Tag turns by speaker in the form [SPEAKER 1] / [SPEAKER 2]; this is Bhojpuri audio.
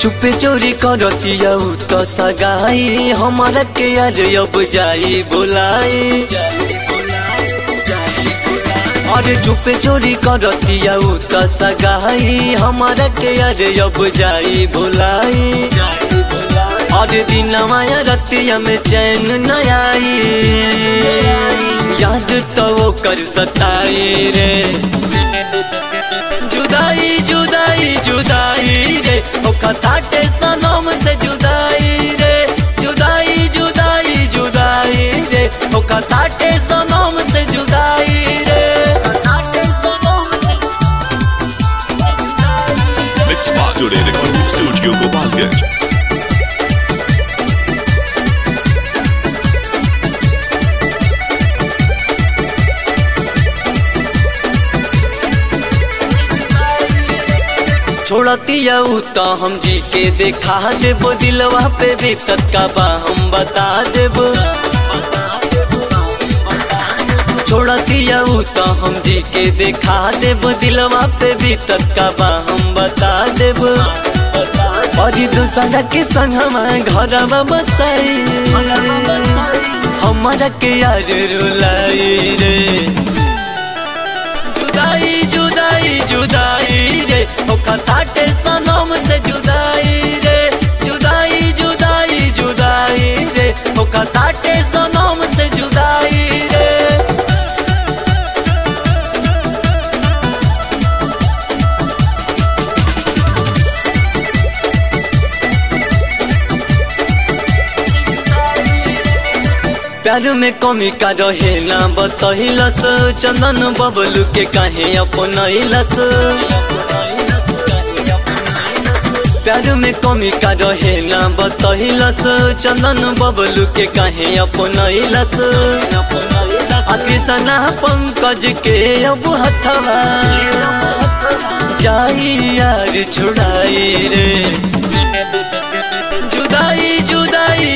[SPEAKER 1] चुपे चोरी करतिया उ तो सगाई हमारा के यार अब जाई बुलाई अरे चुपे चोरी करतिया उ तो सगाई हमारा के यार अब जाई बुलाई अरे दिन माया रतिया में चैन न आई याद तो वो कर सताई रे जुदाई जुदाई जुदाई रे ओ कथाटे सनम से जुदाई रे जुदाई जुदाई जुदाई रे ओ कथाटे सनम से जुदाई रे कथाटे सनम से
[SPEAKER 2] Mix Today Recording Studio Gopalganj.
[SPEAKER 1] छोड़तिया उ तो हम जी के देखा देबो दिलवा पे भी तत्का बा हम बता देबो छोड़तिया उ तो हम जी के देखा देबो दिलवा पे भी तत्का बा हम बता देबो और दूसरा के संग हमारे घर बसाई हमारा के यार रुलाई रे जुदाई जुदाई जुदाई रे ओ कथाटे सनम से जुदाई रे जुदाई जुदाई जुदाई रे ओ कथाटे सनम से जुदाई रे प्यार में कमी का रहे ना बतहिलस चंदन बबलू के काहे अपनैलस प्यार में कमी का रहे ना बतहिलस चंदन बबलू के काहे अपनैलस कृष्णा पंकज के अब हथवा जाई यार छुड़ाई रे जुदाई जुदाई